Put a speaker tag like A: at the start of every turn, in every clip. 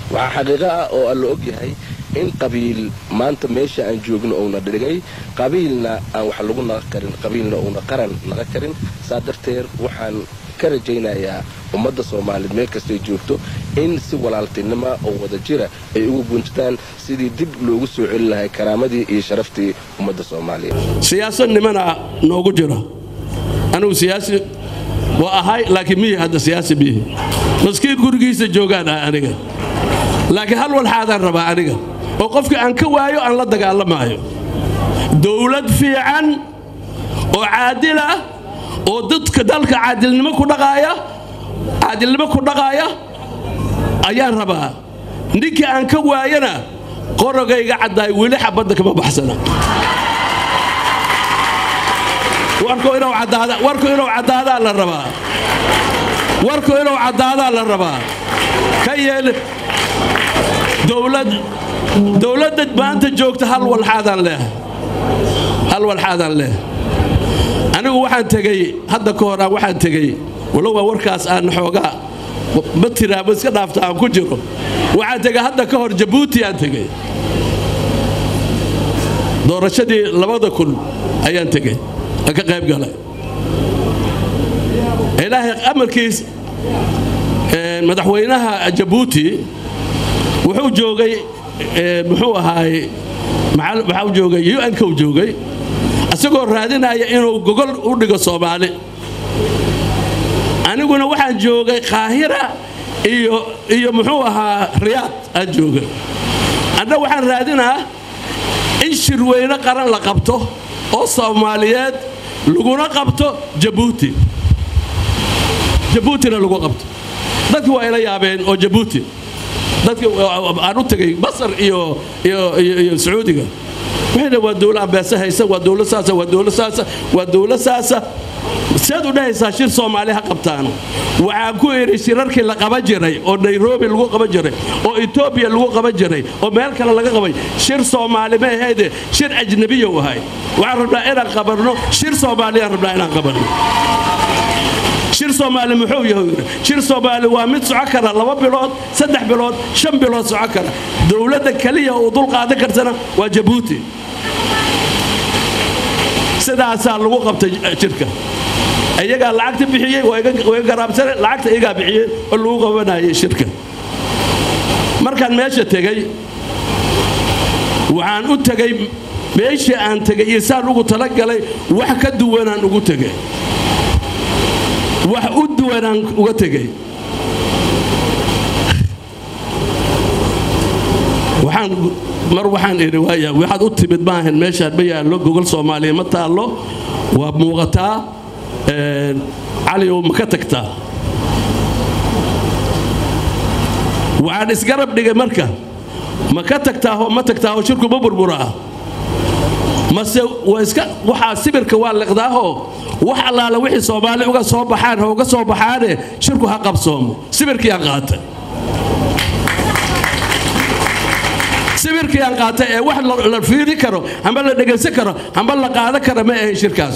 A: waxaa xaqiiqo ah oo aan la og yahay in qabiil maanta meesha aan joogno uuna dhigay qabiilna aan wax lagu naqa karin qabiilna uuna qaran naqa karin saa darteed waxaan ka rajaynayaa ummadda soomaaliyeed meel kastay joogto in si walaaltinima oo wada jira ay ugu guntaan sidii dib loogu soo celi lahay karaamadii iyo sharaftii ummadda soomaaliyeed
B: siyaasad nimana noogu jira anigu siyaasi waa ahay laakiin miyi hadda siyaasi miyi maskiin gurigiisa joogaan ah aniga laakiin hal walxaadaan rabaa aniga oo qofkii aan ka waayo aan la dagaalamaayo dowlad fiican oo caadil ah oo dadka dalka caadilnimo ku dhaqaaya caadilnimo ku dhaqaaya ayaan rabaa ninkii aan ka waayana qorogayga caddaay weli xabadda kama baxsana warku inuu caddaada warku inuu caddaadaa la rabaa warku inuu caddaadaa la rabaa ka yeel dowlad dowladda maanta joogta hal walxaadaan leh hal walxaadaan leh anigu waxaan tegey hadda ka hor aan waxaan tegey walowaa warkaas aan xoogaa ma tiraa ma iska dhaafta aan ku jiro waxaan tegey hadda ka hor jabuuti aan tegey doorashadii labada kun ayaan tegey aan ka qayb galay ilaahay amarkiis madaxweynaha jabuuti wuxuu joogay muxuu ahaay maxaa joogay un-ka u joogay isagoo raadinaya inuu gogol u dhigo soomaali aniguna waxaan joogay qaahira iyo iyo muxuu ahaa riyaad aan joogay anna waxaan raadinaa in shirweyne qaran la qabto oo soomaaliyeed laguna qabto jabuuti jabuutina lagu qabto dadkii waa ila yaabeen oo jabuuti dadkii aan u tegay masar iyo iyo sacuudiga waxayna waa dowla ambeese haysa waa dowla saasa waa dowla saasa waa dowla saasa seed u dhahaysaa shir soomaali ha qabtaan waxaan ku idhi shirarkii la qaban jiray oo nairobi lagu qaban jiray oo etoobiya lagu qaban jiray oo meel kale laga qabay shir soomaali ma ahayde shir ajnabiya u ahay waxaan rabnaa inaan qabanno shir soomaaliyaan rabnaa inaan qabanno shir soomaali muxuu yahay shir soomaali waa mid soco kara laba bilood saddex bilood shan bilood soco kara dowladda keliya uu dul qaadan kartana waa jabuuti sidaasaa lagu qabtay jirka iyagaa lacagta bixiyey waa iga garaabsane lacagta iyagaa bixiyey oo lagu qabanayay shirka markaan meesha tegey waxaan u tegey meeshii aan tegey iyo saan ugu talagalay wax ka duwanaan ugu tegey wax u duwanaan uga tegey waxaan mar waxaan idhi waaya waxaad u timid maahan meeshaan ma yaallo gogol soomaaliya ma taallo waa muuqataa caliyow ma ka tagtaa waxaan isgarab dhigay marka ma ka tagtaahoo ma tagtaahoo shirku ma burburaa mase waxaa sibirka waa liqdaahoo wax allaala wixii soomaali uga soo baxaan ha uga soo baxaane shirku ha qabsoomo sibirkii aan qaatay sibirkii aan qaatay ee wax la fiiri karo amba la dhegaysan karo amba la qaadan kara ma ahayn shirkaas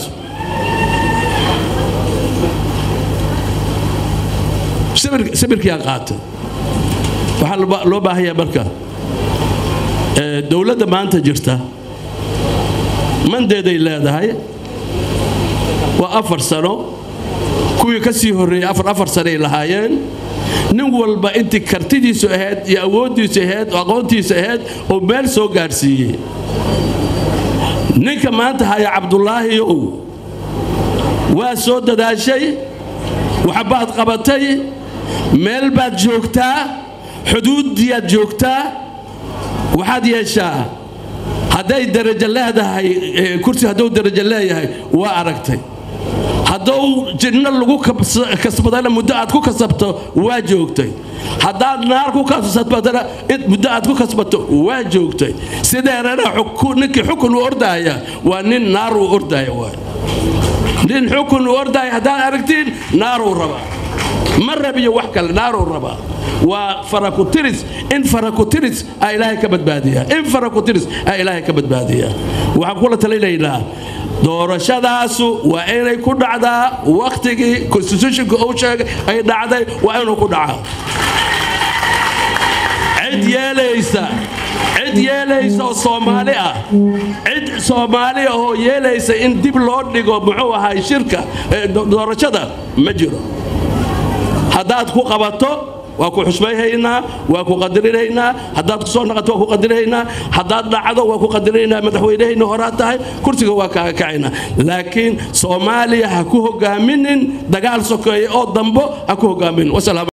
B: sibirkii aan qaatay waxaa loo baahanyaa marka dowladda maanta jirta mandeeday leedahay waa afar sano kuwii ka sii horreeyey afar afar sanoay lahaayeen nin walba intii kartidiisu ahayd iyo awooddiisu ahayd oo aqoontiisu ahayd oo meel soo gaadhsiiyey ninka maanta haya cabdulaahiyow waa soo dadaashay waxbaad qabatay meel baad joogtaa xuduuddiiaad joogtaa waxaad yeeshaa hadday darajo leedahay kursi hadduu darajo leeyahay waa aragtay hadduu jinno lagu kasbadana muddo aad ku kasabto waa joogtay haddaad naar ku kasbatana muddo aad ku kasbato waa joogtay sideerana ninkii xukun u ordaaya waa nin naar uu ordaaya waay nin xukun u ordaaya haddaad aragtiin naaruu rabaa ma rabiyo wax kale naaruu rabaa waa farakutiris in farakutiris aa ilaahay ka badbaadiyaa in farakutiris aa ilaahay ka badbaadiyaa waxaan kula talinaynaa doorashadaasu waa inay ku dhacdaa wakhtigii constitutionka uu sheegay ay dhacday waa inuu ku dhacaa cid yeelaysa cid yeelaysa oo soomaali ah cid soomaali ah oo yeelaysa in dib loo dhigo muxuu ahay shirka doorashada ma jiro haddaad ku qabato waa ku xusmayhaynaa waa ku qadarinaynaa haddaad ku soo naqato waa ku qadarinaynaa haddaad dhacdo waa ku qadarinaynaa madaxweynahayna horaad tahay kursiga waa kaaga kacaynaa laakiin soomaaliya ha ku hogaaminin dagaal sokeeye oo dambo ha ku hogaaminin